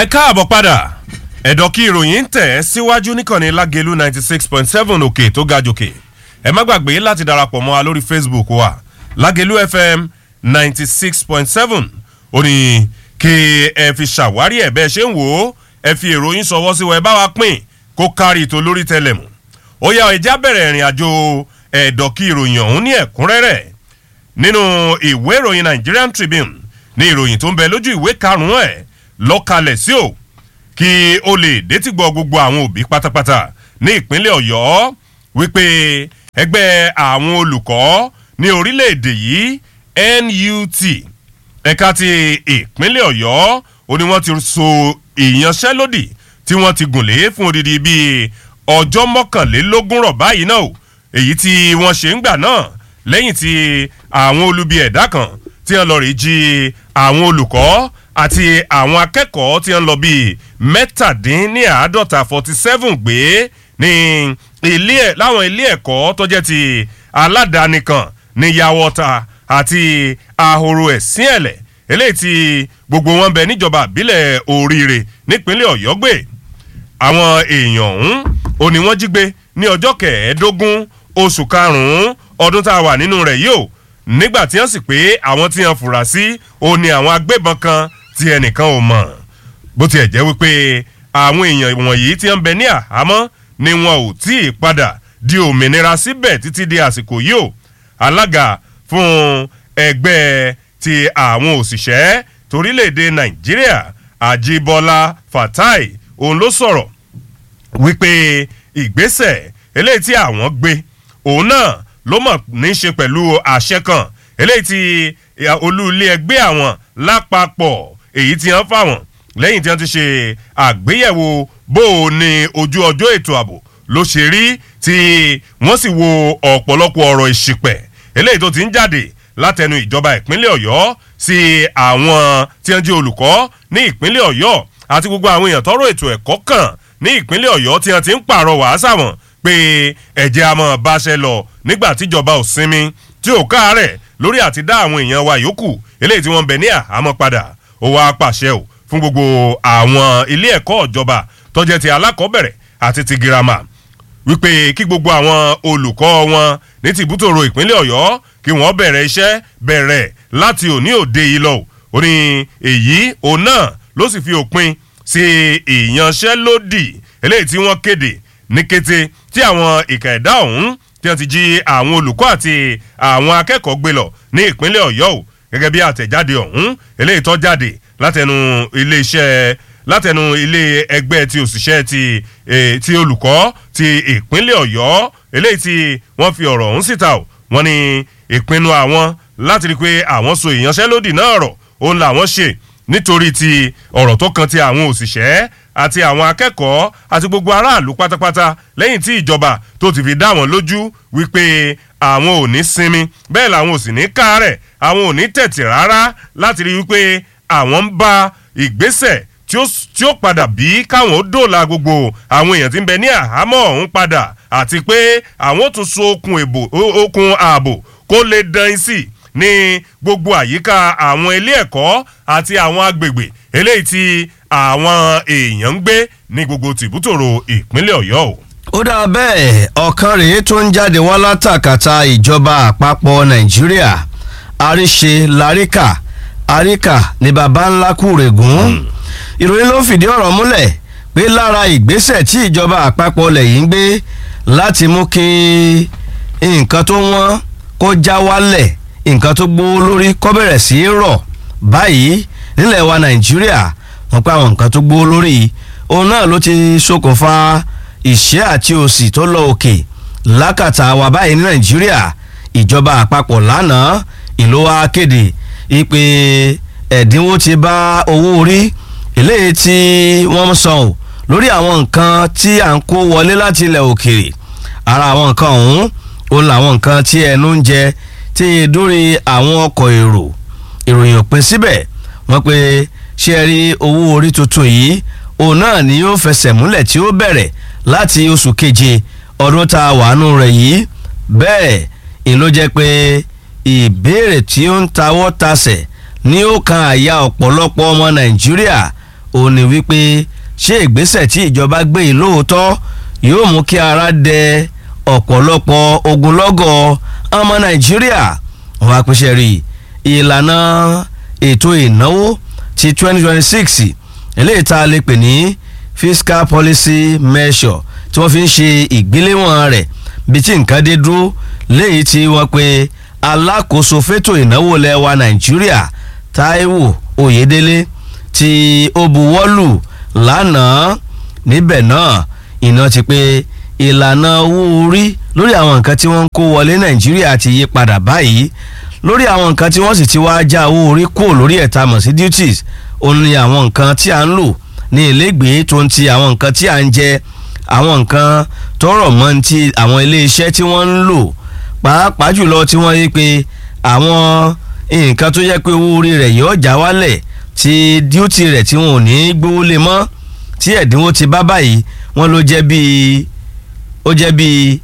ẹ káàbọ̀ padà ẹ̀dọ̀ kí ìròyìn ń tẹ̀ ẹ́ síwájú níkànnì lágẹ̀lú ninety six point seven òkè tó ga jòkè ẹ má gbàgbé láti darapọ̀ mọ́ wa lórí facebook wa lágẹ̀lú fm ninety six point seven ó ní kí ẹ fi ṣàwárí ẹ̀ bẹ́ẹ̀ ṣe ń wò ó ẹ fi ìròyìn sọwọ́ sí wa ẹ bá wa pín kó kárí ètò lórí tẹlẹmù ó yá ẹja bẹ̀rẹ̀ ìrìn àjò ẹ̀dọ̀ kí ìròyìn ọ̀hún ní ẹ̀kúnrẹ́rẹ́ nínú ìwé ìròyìn nigerian tribune ní ìròyìn tó ń bẹ lójú ìwé karùn-ún ẹ̀ lọ́kalẹ̀ sí o kí o lè détìgbọ́ gbogbo àwọn òbí pátápátá ní ìpínlẹ̀ ọ̀yọ́ wípé ẹgbẹ́ àwọn olùkọ́ ní orílẹ̀-èdè yìí nut ẹ̀ka ti ìpínlẹ̀ ọ̀yọ́ ó ní wọ́n ti so ìyanṣẹ́lódì tí wọ́n ti gùn lé fún odidi bíi ọjọ́ mọ́kànlélógún rọ̀ báyìí náà o èyí tí wọ́n ṣe ń gbà náà lẹ́yìn tí àwọn olubi ẹ̀dá kan tí wọ́n lọ rí jí àwọn olùkọ́ àti àwọn akẹ́kọ̀ọ́ tí wọ́n lọ bíi mẹ́tàdínníàádọ́ta forty seven gbé ní ilé ẹ̀ láwọn ilé ẹ̀kọ́ tó jẹ́ ti aládàáni kan ní yàwọ́ta àti ahoro ẹ̀sìn ẹ̀lẹ̀ eléyìí tí gbogbo wọn bẹ níjọba àbílẹ̀ oríire nípínlẹ̀ ọ̀yọ́ gbé àwọn èèyàn ọ̀hún ò ní wọ́n jí gbé ní ọjọ́ kẹẹ̀ẹ́dógún oṣù karùn-ún ọdún tá a wà nínú rẹ̀ yìí o nígbà tí wọ́n sì pé àwọn tí wọ́n fura sí ò ní àwọn agbébọn kan tí ẹnìkan ò mọ̀ bó tiẹ̀ jẹ́ wípé àwọn èèyàn wọ̀nyí tí wọ́n bẹ ní àhámọ́ ni wọn ò tí ì padà di òmìnira síbẹ̀ títí di àsìkò yìí o alága fún ẹgbẹ́ ti àwọn òṣìṣẹ́ torílẹ̀-èdè nàìjíríà àjíbọ́lá fatai òun ló sọ̀rọ̀ wípé ìgbésẹ̀ eléyìí tí àwọn gbé òun náà ló mọ̀ ní í ṣe pẹ̀lú àṣẹ kan eléyìí tí olú ilé ẹgbẹ́ àwọn lápapọ̀ èyí tí wọ́n fáwọn lẹ́yìn tí wọ́n ti ṣe àgbéyẹ̀wò bó o ní ojú ọjọ́ ètò ààbò ló ṣe rí tí wọ́n sì wo ọ̀pọ̀lọpọ̀ ọ̀rọ̀ ìṣìpẹ̀ eléyìí tó ti ń jáde látẹnu ìjọba ìpínlẹ̀ ọ̀yọ́ sí àwọn tí wọ́n jẹ́ olùkọ́ ní ìpínlẹ̀ ọ̀yọ́ àti gbogbo àwọn èèyàn tọrọ ètò ẹ̀kọ́ kan ní ìpínlẹ̀ ọ̀yọ́ tí wọ́n ti ń pààrọ̀ wàásà wọn pé ẹ̀jẹ̀ àmọ́ báṣẹ lọ nígbà tíjọba ò sinmi tí ò káàárẹ̀ lórí àti dá àwọn èèyàn wa yòókù eléyìí tí wọ́n bẹ̀ ní àhámọ́ padà ó wá pàṣẹ ò fún gbogbo àwọn ilé ẹ̀kọ́ ìjọba tọ́jẹ́ ti alákọ̀ọ́bẹ̀rẹ̀ àti ti girama wípé kí gbogbo àwọn olùkọ́ wọn ní tìbútòrò ìpínlẹ̀ ọ̀yọ́ kí wọ́n bẹ̀rẹ̀ iṣẹ́ bẹ̀rẹ̀ láti òní òde yìí lọ ó ní èyí òun náà ló sì fi òpin sí ìyanṣẹ́lódì eléyìí tí wọ́n kéde ní kété tí àwọn ìkà ẹ̀dá ọ̀hún tí wọ́n ti jí àwọn olùkọ́ àti àwọn akẹ́kọ̀ọ́ gbé lọ ní ìpínlẹ̀ ọ̀yọ́ o gẹ́gẹ́ bí àtẹ̀jáde ọ̀hún eléyìí tó jáde látẹnu iléeṣẹ́ látẹnu ilé ẹgbẹ́ ti òṣìṣẹ́ ti eh, ti olùkọ́ ti ìpínlẹ̀ ọ̀yọ́ eléyìí tí wọ́n fi ọ̀rọ̀ ọ̀hún síta o wọ́n ní ìpinnu àwọn láti rí i pé àwọn so ìyanṣẹ́lódì náà rọ̀ òun làwọn ṣe nítorí ti ọ̀rọ̀ tó kan ti àwọn òṣìṣẹ́ àti àwọn akẹ́kọ̀ọ́ àti gbogbo aráàlú pátápátá lẹ́yìn tí ìjọba tó ti fi dá wọn lójú wípé àwọn ò ní sinmi bẹ́ẹ̀ làwọn ò sì ní káàárẹ̀ àwọn ò ní tẹ̀tì rárá láti rí wípé àwọn ń bá ìgbésẹ̀ tí ó tí ó padà bí káwọn ó dòòlà gbogbo àwọn èèyàn tí ń bẹ ní àhámọ́ ọ̀hún padà àti pé àwọn ó tún so okun èbò okun ààbò kó lè dán sí ní gbogbo àyíká àwọn ilé ẹ̀kọ́ àti àwọn agbègbè eléyìí tí àwọn èèyàn ń gbé ní gbogbo tìbútòrò ìpínlẹ̀ ọ̀yọ́ o. ó dáa bẹ́ẹ̀ ọ̀kan rèé tó ń jáde wá látàkàtà ìjọba àpapọ̀ nàìjíríà àríṣe láríkà àríkà ní baba ńlá kúrègùn ìròyìn ló fìdí ọ̀rọ̀ múlẹ̀ pé lára ìgbésẹ̀ tí ìjọba àpapọ̀ lẹ̀ yìí ń gbé láti mú kí nǹkan tó wọ́n kó já wálẹ̀ nǹkan tó gbówó lórí kó bẹ̀rẹ̀ sí í rọ̀ báyìí nílẹ̀ wa nàìjíríà wọ́n pé àwọn nǹkan tó gbówó lórí òun náà ló ti ṣokùnfà ìṣẹ́ àti òṣì tó lọ òkè lákàtà wa báyìí ní nàìjíríà ìjọba àpapọ̀ lánàá ìlú wa kéde ìpè ẹ̀dínwó ti bá owó orí eléyìí tí wọ́n ń san o lórí àwọn nǹkan tí à ń kó wọlé láti ilẹ̀ òkèèrè ara àwọn nǹkan ọ̀hún òun làwọn nǹkan tí ẹnu ń jẹ tí dórí àwọn ọkọ̀ èrò ìròyìn òpin síbẹ̀ wọ́n pe ṣé ẹ rí owó orí tuntun yìí òun náà ni yóò fẹsẹ̀ múlẹ̀ tí ó bẹ̀rẹ̀ láti oṣù keje ọdún tá a wà nù rẹ̀ yìí bẹ́ẹ̀ ìn ló jẹ́ pé ìbéèrè tí ó ń tawọ́ tasẹ̀ ní ó kan àyà ọ̀pọ̀lọpọ̀ ọmọ nàìjíríà òun ni wípé ṣé ìgbésẹ̀ tí ìjọba gbé yìí lóòótọ́ yóò mú kí ara dẹ ọ̀pọ̀lọpọ̀ ogunlọ́gọ̀ ọmọ nàìjíríà wọn apèsè rí ìlànà ètò ìnáwó ti 2026 eléyìí tá a lè pè ní fiscal policy measure tí wọ́n fi ń ṣe ìgbéléwọ̀n rẹ̀ bí tí nǹkan dé dúró léyìí tí wọ́n pe alákòóso fétò ìnáwó lẹ́wà nàìjíríà táíwò oyèdélé tí ó buwọ́lù lánàá níbẹ̀ náà iná ti pé ìlànà owó orí lórí àwọn nǹkan tí wọ́n ń kó wọlé nàìjíríà ti yí padà báyìí lórí àwọn nǹkan tí wọ́n sì ti wá já owó orí kúrò lórí ẹ̀ta mọ̀ sí duties òun ni àwọn nǹkan tí a ń lò ní ilégbèé tó ń ti àwọn nǹkan tí a ń jẹ àwọn nǹkan tó rọ̀ mọ́ ti àwọn iléeṣẹ́ tí wọ́n ń lò pàápàá jùlọ tí wọ́n rí pé àwọn nǹkan tó yẹ pé owó orí rẹ̀ yóò já wálẹ̀ tí duty rẹ̀ tí wọn ò ní gbówó lé mọ́ tí ẹ̀dínwó ti bá báyìí wọ́n ló jẹ́ bíi ó jẹ́ bíi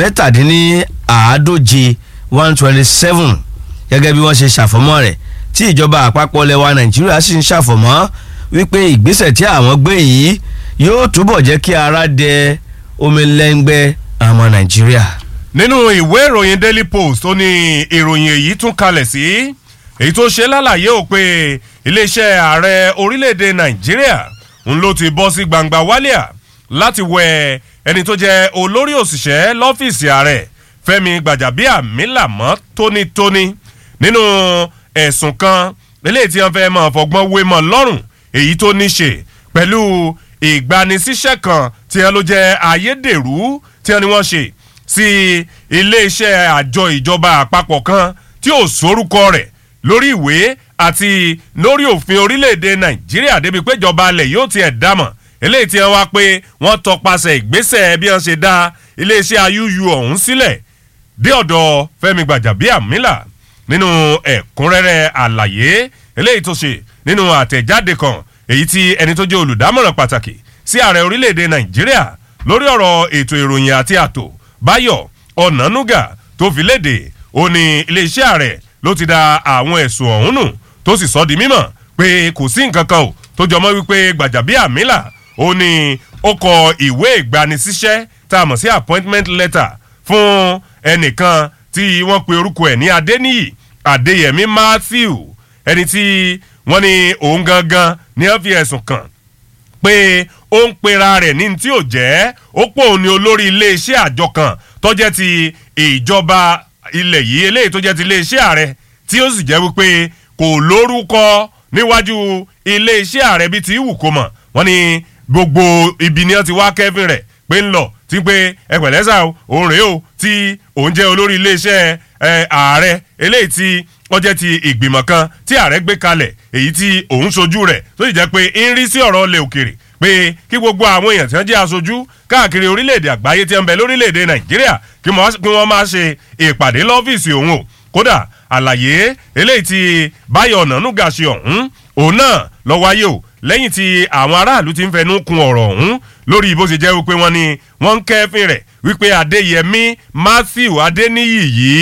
mẹ́tàdínláàádóje one twenty seven gẹ́gẹ́ bí wọ́n ṣe ṣàfọ̀mọ́ rẹ̀ tí ìjọba àpapọ̀ lẹwa nàìjíríà sì ń ṣàfọ̀mọ́ wípé ìgbésẹ̀ tí àwọn gbé yìí yóò túbọ̀ jẹ́ kí ara dẹ omi lẹ́ngbẹ́ ọmọ nàìjíríà. nínú ìwé ìròyìn daily post ó ní ìròyìn èyí tún kalẹ̀ sí èyí tó ṣe lálàyé ò pé iléeṣẹ́ ààrẹ orílẹ̀-èdè nàìjíríà ń ló ti bọ́ sí gbangba wálíà láti wẹ ẹni tó jẹ́ olórí òṣìṣẹ́ lọ́fíìsì ààrẹ fẹ́mi gbàjàbíàmílà mọ́ tónítóní nínú ẹ̀sùn kan eléyìí tí wọ́n fẹ́ mọ̀ fọgbọ́n wé mọ́ lọ́rùn èyí tó ní ṣe pẹ̀lú ìgbanisíṣẹ́ kan tí wọ́n ló jẹ́ ayédèrú tí wọ́n ní wọ́n ṣe sí iléeṣẹ́ àjọ ìjọba àpapọ̀ kan tí ò sórúkọ rẹ̀ lórí ìwé àti lórí òfin orílẹ̀-èdè nàìjíríà débi pé ìjọba alẹ̀ yóò tiẹ̀ dámọ̀ eléyìí tí wọ́n wá pé wọ́n tọpasẹ̀ ìgbésẹ̀ bí wọ́n ṣe dá iléeṣẹ́ ayúyú ọ̀hún sílẹ̀ dé ọ̀dọ̀ fẹ́mi gbàjàbíàmílà nínú ẹ̀kúnrẹ́rẹ́ àlàyé eléyìí tó ṣe nínú àtẹ̀jáde kan èyí tí ẹni tó jẹ́ olùdámọ̀ràn pàtàkì sí ààrẹ orílẹ̀-èdè nàìjíríà lórí ọ̀rọ̀ ètò ìròyìn àti ààtò báyọ̀ ọ̀nànúgà tó fi léde ó ní iléeṣẹ́ ààrẹ ló ti da àwọn ẹ̀sùn ọ̀hún nù tó sì sọ di mímọ̀ pé kò sí nǹkan kan ò tó jọmọ́ wípé gbàjàbíàmílà ó ní ó kọ ìwé ìgbanisíṣẹ́ tá a mọ̀ sí appointment letter fún ẹnìkan tí wọ́n pe orúkọ ẹ̀ ní adéníyì adéyẹmí matthew ẹni tí wọ́n ní òun gangan ni wọ́n fi ẹ̀sùn kàn pé ó ń pera rẹ̀ ní tí ò jẹ́ ó pò ní olórí iléeṣẹ́ àjọ kan tó jẹ́ ti ìjọba ilẹ̀ yìí eléyìí tó jẹ́ ti iléeṣẹ́ ààrẹ tí ó sì jẹ́ wípé kò lórúkọ níwájú iléeṣẹ́ ààrẹ bíi ti wù kó mọ̀ wọ́n ní gbogbo ibi ni wọ́n ti wá kẹ́fìn rẹ̀ pé ń lọ tí pé ẹ pẹ̀lẹ́ sà o òun rèé o tí òun jẹ́ olórí iléeṣẹ́ ààrẹ eléyìí tí wọ́n jẹ́ ti ìgbìmọ̀ kan tí ààrẹ gbé kalẹ̀ èyí tí òun sojú rẹ̀ tó sì jẹ́ pé ń rí sí ọ̀rọ̀ ilẹ̀ òkèrè pé kí gbogbo àwọn èèyàn tí wọ́n jẹ́ aṣojú káàkiri orílẹ̀-èdè àgbáyé tí wọ́n bẹ lórílẹ̀-èdè nàìjíríà kí wọ́n máa ṣe ìpàdé lọ́fíìsì òun o kódà àlàyé eléyìí tí báyọ̀ ọ̀nànúgà ṣe ọ̀hún òun náà lọ wáyé o lẹ́yìn tí àwọn aráàlú ti ń fẹnu kun ọ̀rọ̀ ọ̀hún lórí bó ṣe jẹ́ wípé wọ́n ní wọ́n ń kẹ́fín rẹ̀ wípé adéyẹmí matthew adéníyì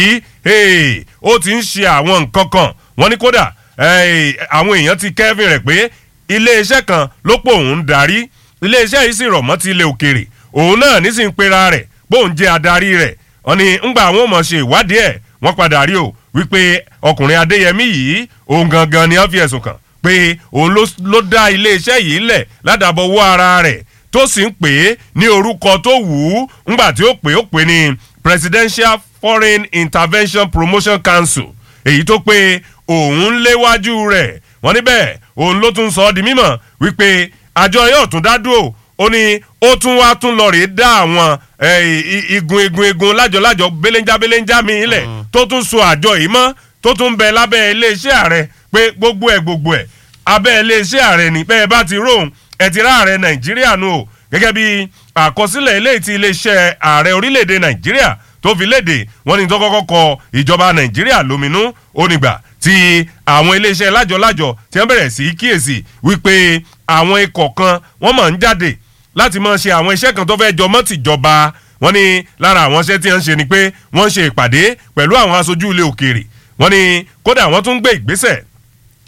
yìí ó ti ń ṣe àwọn nǹkan kan wọ́n ní kódà àwọn èèyàn ti kẹ́fín rẹ̀ pé iléeṣẹ́ kan ló pò òun darí iléeṣẹ́ yìí sì rọ̀ mọ́ ti ilẹ̀ òkèrè òun náà ní sì ń pera rẹ̀ bóun jẹ́ adarí rẹ̀ wọ́n ní ńgbà àwọn ò mọ̀ ṣe ìwádìí ẹ̀ wọ́n padà rí o wípé ọkùnrin adéyẹmí yìí òun gangan ni wọ́n fi ẹ̀sùn kàn pé òun ló dá iléeṣẹ́ yìí lẹ̀ ládàbọ̀wọ́ ara rẹ̀ tó sì ń pè é ní orúkọ tó wù ú ńgbà tí ó pè ó pè ní presidential foreign intervention promotion council èyí tó pé òun léwájú rẹ̀ wọ́n níbẹ̀ òun ló tún sọ ọ́ di mímọ̀ wípé àjọ yóò tún dá dúró ó ní ó tún wá tún lọ rèé dá àwọn igun igun igun lájọlájọ belenja belenja mi ilẹ̀ tó tún so àjọ yìí mọ́ tó tún bẹ lábẹ́ iléeṣẹ́ ààrẹ pé gbogbo ẹ̀ gbogbo ẹ̀ abẹ́ iléeṣẹ́ ààrẹ ní bẹ́ẹ̀ bá ti róhùn ẹ̀ ti rá ààrẹ nàìjíríà nù o gẹ́gẹ́ bí àkọsílẹ̀ eléyìí ti iléeṣẹ́ ààrẹ orílẹ̀-èdè nàìjíríà tó fi léde wọ́n ní tó kọ́kọ́ kọ ìjọba nàìjíríà lóminú onígbà tí àwọn iléeṣẹ́ lájọlájọ tí wọ́n bẹ̀rẹ̀ sí kíyèsí wípé àwọn ikọ̀ kan wọ́n mọ̀ ń jáde láti máa ṣe àwọn iṣẹ́ kan tó fẹ́ jọmọ́ tìjọba wọ́n ní lára àwọn iṣẹ́ tí wọ́n ń ṣe ni pé wọ́n ń ṣe ìpàdé pẹ̀lú àwọn aṣojú ilé òkèèrè wọ́n ní kódà wọ́n tún gbé ìgbésẹ̀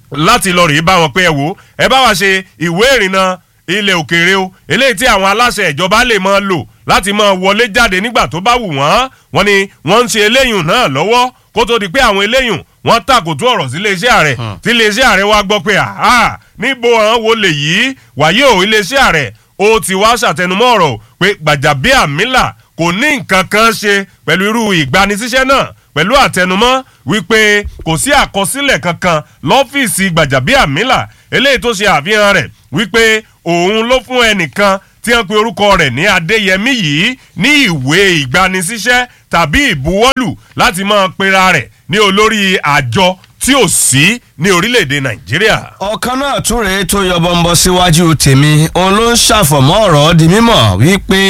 láti lọ rèé bá wọn pé ẹ wò ẹ bá wa ṣe ìwé ìrìnnà ilẹ̀ òkèèrè o eléyìí tí àwọn aláṣẹ ìjọba lè máa lò láti máa wọlé jáde nígbà tó bá wù wọ́n wọ́n ní wọ́n ń ṣe eléyìí náà lọ́wọ́ kó tó di pé àwọn eléyìí wọ́n tàkòtò ọ̀rọ̀ sí iléeṣẹ́ ààrẹ tí iléeṣẹ́ ààrẹ wa gbọ́ pé àhá níbo àwọn wo lè yí wàyí o iléeṣẹ́ ààrẹ ó ti wá ṣàtẹnumọ́ ọ̀rọ̀ pé Gbàjàbíàmílà kò ní nǹkan kan ṣe pẹ̀lú irú ìgbanisíṣẹ́ náà pẹ̀lú àtẹnumọ́ wípé kò sí àkọsílẹ̀ kankan lọ́fíìsì Gbàjàbíàmílà eléyìí tó ṣe àfihàn rẹ̀ wípé òun ló fún ẹnìkan tí wọ́n pe orúkọ rẹ̀ ní Adéyẹmí yìí ní ìwé ìgbanisíṣẹ́ tàbí ìbuwọ́lù láti máa pera rẹ̀ ní olórí àjọ tí ò sí ní orílẹ̀-èdè Nàìjíríà. ọ̀kan náà tún rèé tó yọbọ ń bọ síwájú tèmi òun ló ń ṣàfọ̀mọ́ ọ̀rọ̀ di mímọ̀ wípé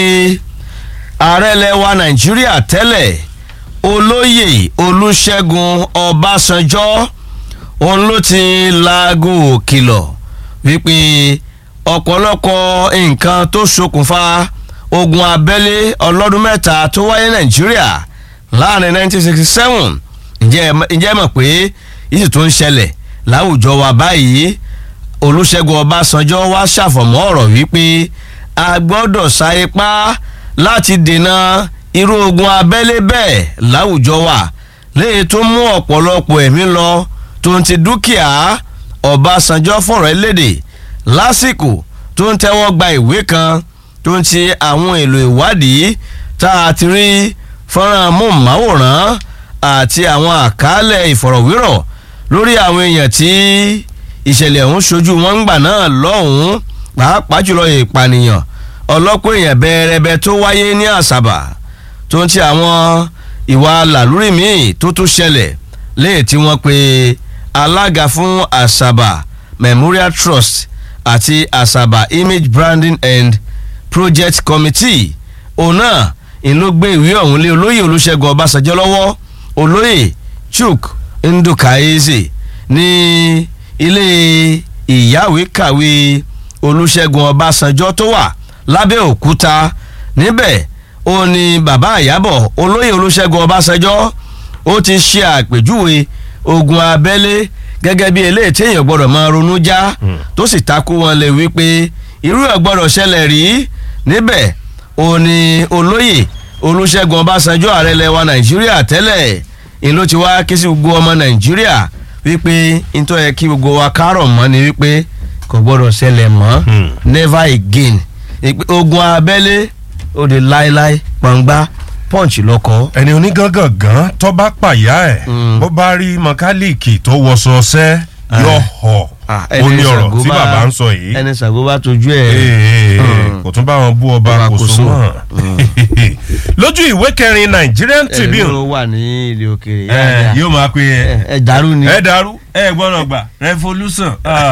ààrẹ lẹwa Nàìjíríà tẹ́lẹ̀ olóyè Olúṣẹ́gun Ọbásanjọ́ òun ló ti laago òkìlọ̀ wípé ọ̀pọ̀lọpọ̀ nǹkan tó ṣokùnfà ogun abẹ́lé ọlọ́dún mẹ́ta tó wáyé Nàìjíríà láàrin 1967 ǹjẹ́ mọ̀ pé yìí tó ń ṣẹlẹ̀ láwùjọ wa báyìí Olúṣẹ́gun Ọbásanjọ́ wá ṣàfọ̀mọ́ ọ̀rọ̀ wípé a gbọ́dọ̀ sa ipá láti dènà irú ogun abẹ́lé bẹ́ẹ̀ láwùjọ wa léyìí tó mú ọ̀pọ̀lọpọ̀ ẹ̀mí lọ tó ń ti dúkìá Ọbásanjọ́ fọ̀rọ̀ lédè lásìkò tó ń tẹ́wọ́ gba ìwé kan tó ń ti àwọn èlò ìwádìí tá a ti rí fọ́nrán móhùnmáwòrán àti àwọn àkálẹ̀ ìfọ̀rọ̀wérọ̀ lórí àwọn èèyàn tí ìṣẹ̀lẹ̀ ọ̀hún ṣojú wọn ń gbà náà lọ́hùn-ún pàápàá jùlọ ìpànìyàn ọlọ́pọ̀ èèyàn bẹ́ẹ̀rẹ́bẹ́ tó wáyé ní àṣàbà tó ń ti àwọn ìwà làlúrì míì tó tún ṣẹlẹ̀ léè tí wọ́n pe alága fún àṣàbà Memorial Trust àti àṣàbà Image Branding and Project Committee òun náà ìlú gbé ìwé ọ̀hún lé olóyè Olúṣẹ́gun Ọbásanjọ́ lọ́wọ́ olóyè Chuk Ndukaeze ní ilé ìyáwèékàwé Olúṣẹ́gun Ọbásanjọ́ tó wà lábẹ́òkúta níbẹ̀ ó ní bàbá àyábọ̀ olóyè Olúṣẹ́gun Ọbásanjọ́ ó ti ṣe àpèjúwe ogun abẹ́lé gẹ́gẹ́ bí eléyìí téèyàn gbọ́dọ̀ máa ronú já tó sì takú wọn lè wípé irú ẹ̀ gbọ́dọ̀ ṣẹlẹ̀ rí níbẹ̀ ó ní olóyè Olúṣẹ́gun Ọbásanjọ́ ààrẹ lẹwa Nàìjíríà tẹ́lẹ̀ ń ló ti wá ké sí gbogbo ọmọ Nàìjíríà wípé nítorí yẹ kí gbogbo wa kárọ̀ mọ́ ni wípé kò gbọ́dọ̀ ṣẹlẹ̀ mọ́ never again ogun abẹ́lé ó di láéláé pọ̀ngbá punch lọ́kọ́. ẹni onígangangan tó bá pàyà ẹ̀ bó bá rí mọkálíìkì tó wọṣọ ọṣẹ́ yọ họ ó ní ọ̀rọ̀ tí bàbá ń sọ yìí. ẹni Ṣàngó bá tójú ẹ. kò tún bá wọn bú ọba kò sún mọ́. lójú ìwé kẹrin Nigerian Tribune. ẹni ló wà ní ilé òkèèrè. ẹ yóò máa pe ẹ. ẹ dàrú ni. ẹ dàrú ẹ gbọ́dọ̀ gbà revolution.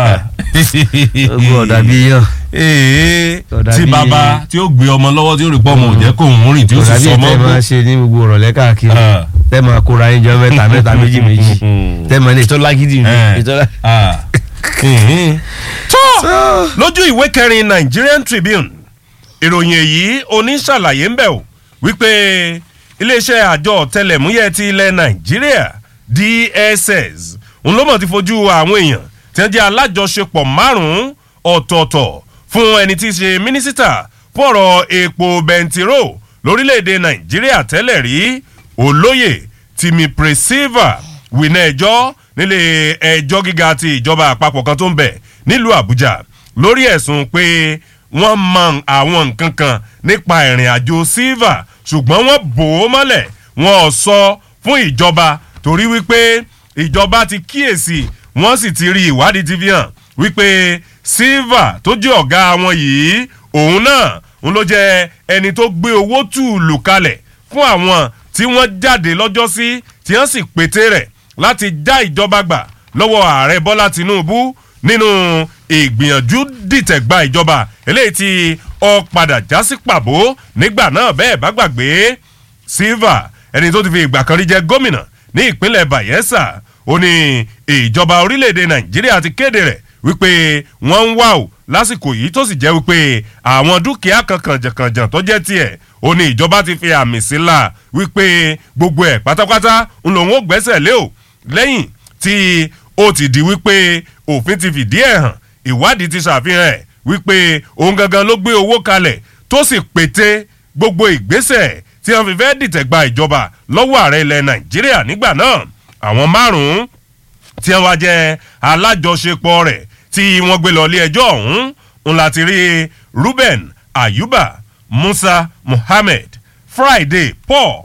ogun ọ̀dà bíi yàn. ee tí bàbá tí ó gbé ọmọ lọ́wọ́ tí ó rí pọ́ ọmọ òjẹ́ kò ń rìn tí ó sì sọ ọmọ tẹ́ máa ṣe ní gbogbo ọ̀rọ̀lẹ́ káàkiri tẹ́ máa kóra yín jọ mẹ́ta mẹ́ta méjì méjì tẹ́ máa ní ètò lágídí ni ètò tó lójú ìwé kẹrin Nigerian Tribune ìròyìn èyí oníṣàlàyé ń bẹ̀ o wípé iléeṣẹ́ àjọ ọ̀tẹlẹ̀múyẹ́ ti ilẹ̀ Nàìjíríà DSS ń lọ́mọ̀ ti fojú àwọn èèyàn tí wọ́n jẹ́ alájọṣepọ̀ márùn-ún ọ̀tọ̀ọ̀tọ̀ fún ẹni tí í ṣe mínísítà fọ̀rọ̀ epo bẹntiró lórílẹ̀‐èdè Nàìjíríà tẹ́lẹ̀ rí olóyè Timi Preseva wìnà ẹjọ́ nílé ẹjọ́ gíga ti ìjọba àpapọ̀ kan tó ń bẹ nílùú Àbújá lórí ẹ̀sùn pé wọ́n mọ àwọn nǹkan kan nípa ìrìn àjò silva ṣùgbọ́n wọ́n bò ó mọ́lẹ̀ wọn ò sọ fún ìjọba torí wípé ìjọba ti kíyèsí wọ́n sì ti rí ìwádìí ti fi hàn wípé silva tó jẹ́ ọ̀gá wọn yìí òun náà ń ló jẹ́ ẹni tó gbé owó tùlù kalẹ̀ fún àwọn tí wọ́n jáde lọ́jọ́sí tí wọ́n sì pété rẹ̀ láti já ìjọba gbà lọ́wọ́ ààrẹ bọ́lá tinubu nínú ìgbìyànjú dìtẹ̀gba ìjọba eléyìí tí ó padà já sí pàbó nígbà náà bẹ́ẹ̀ bá gbàgbé silva ẹni tó ti fi ìgbà kan rí jẹ gómìnà ní ìpínlẹ̀ bayelsa ó ní ìjọba orílẹ̀-èdè nàìjíríà ti kéde rẹ̀ wípé wọ́n ń wá o lásìkò yìí tó sì jẹ́ wípé àwọn dúkìá kan kànjàkànjàn tó jẹ́ tiẹ̀ ó ní ìjọba ti fi àmì sí la wípé gbogbo ẹ̀ pátápátá ń lòun ó gbẹ́sẹ̀ lé o lẹ́yìn tí ó ti di wípé òfin ti fìdí ẹ̀ hàn ìwádìí ti ṣàfihàn ẹ̀ wípé òun gangan ló gbé owó kalẹ̀ tó sì pété gbogbo ìgbésẹ̀ tí wọ́n fi fẹ́ dìtẹ̀ gba ìjọba lọ́wọ́ ààrẹ ilẹ̀ nàìjíríà nígbà náà àwọn márùn-ún tí wọ́n wá jẹ́ alájọṣepọ̀ rẹ̀ tí wọ́n gbé lọ ilé ẹjọ́ ọ̀hún ń láti rí ruben ayuba musa muhammed friday paul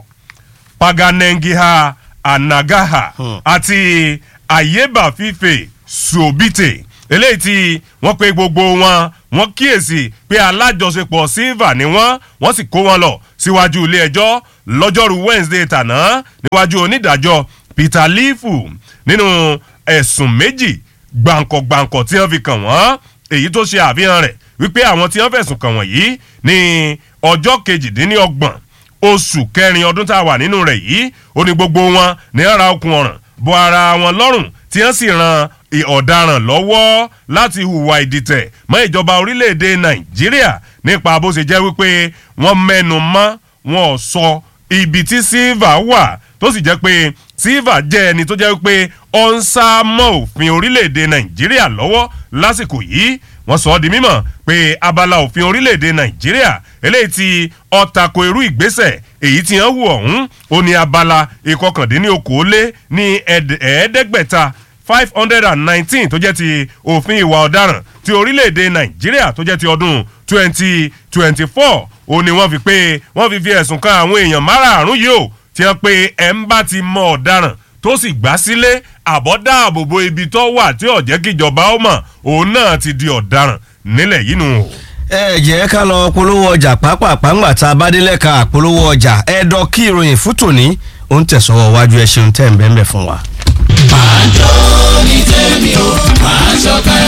paganengiha anagaha àti ayeba fife sobite eléyìí tí wọ́n pe gbogbo wọn wọ́n kíyèsí pé alájọṣepọ̀ silva ni wọ́n wọ́n sì kó wọn lọ síwájú ilé ẹjọ́ lọ́jọ́rú wednesday tàná níwájú onídàájọ́ peter leafu nínú ẹ̀sùn méjì gbàǹkọ̀gbàǹkọ̀ tí wọ́n fi kàn wọ́n èyí tó ṣe àfihàn rẹ̀ wípé àwọn tí wọ́n fẹ̀sùn kàn wọ́n yìí ní ọjọ́ kejìdínlọ́gbọ̀n oṣù kẹrin ọdún tá a wà nínú rẹ̀ yìí ó ní gbogbo wọn ní ara okùn ọ̀ràn bọ ara wọn lọ́rùn tí wọ́n sì ran ọ̀daràn lọ́wọ́ láti hùwà ìdìtẹ̀ mọ́ ìjọba orílẹ̀-èdè nàìjíríà nípa bó ṣe jẹ́ wípé wọ́n mẹ́nu mọ́ wọn ò sọ ibi tí silva wà tó sì jẹ́ pé silva jẹ́ ẹni tó jẹ́ wípé ó ń sá mọ́ òfin orílẹ̀-èdè nàìjíríà lọ́wọ́ lásìkò yìí wọ́n sọ ọ́ di mímọ̀ pé abala òfin orílẹ̀-èdè nàìjíríà eléyìí tí ọ̀tàkò irú ìgbésẹ̀ èyí tí wọ́n hù ọ̀hún ó ní abala ìkọkàndínlókòólé ní ẹ̀ẹ́dẹ́gbẹ̀ta five hundred and nineteen tó jẹ́ ti òfin ìwà ọ̀daràn ti orílẹ̀-èdè nàìjíríà tó jẹ́ ti ọdún twenty twenty four ó ní wọ́n fi pé wọ́n fi fi ẹ̀sùn kan àwọn èèyàn márààrún yìí ó ti hàn pé ẹ̀ ń bá ti mọ ọ̀daràn tó sì gbá sílé àbọ̀dáàbòbò ibi tó wà tí ọ̀jẹ́ kíjọba ó mọ̀ òun náà ti di ọ̀daràn nílẹ̀ yìí nù. ẹ jẹ́ ká lọ polówó ọjà pápápá ńgbà tá a bá délẹ̀ ká polówó ọjà ẹ dọ́ kí ìròyìn fún tòní ó ń tẹ̀sọ́wọ́ wájú ẹ ṣeun tẹ̀ ń bẹ́ẹ̀ bẹ́ẹ̀ fún wa. máa jó ní tèmi o máa ṣọkẹ́.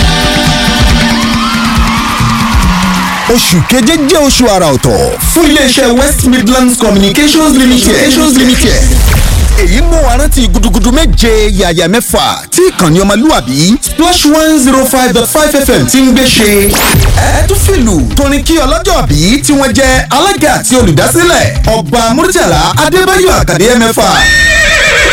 oṣù keje jẹ́ oṣù àrà ọ̀tọ̀ fún iléeṣẹ́ west midlands communications limited. communications limited. èyí mú wa rántí gudugudu méje yàyà mẹ́fà tí ìkànnì ọmọlúwàbí splash one zero five dot five fm ti ń gbé ṣe. ẹ tún fìlù torin kí ọlọ́jọ́ bí tí wọ́n jẹ́ alága àti olùdásílẹ̀ ọba murtala adébáyọ̀ àkàdé mẹ́fà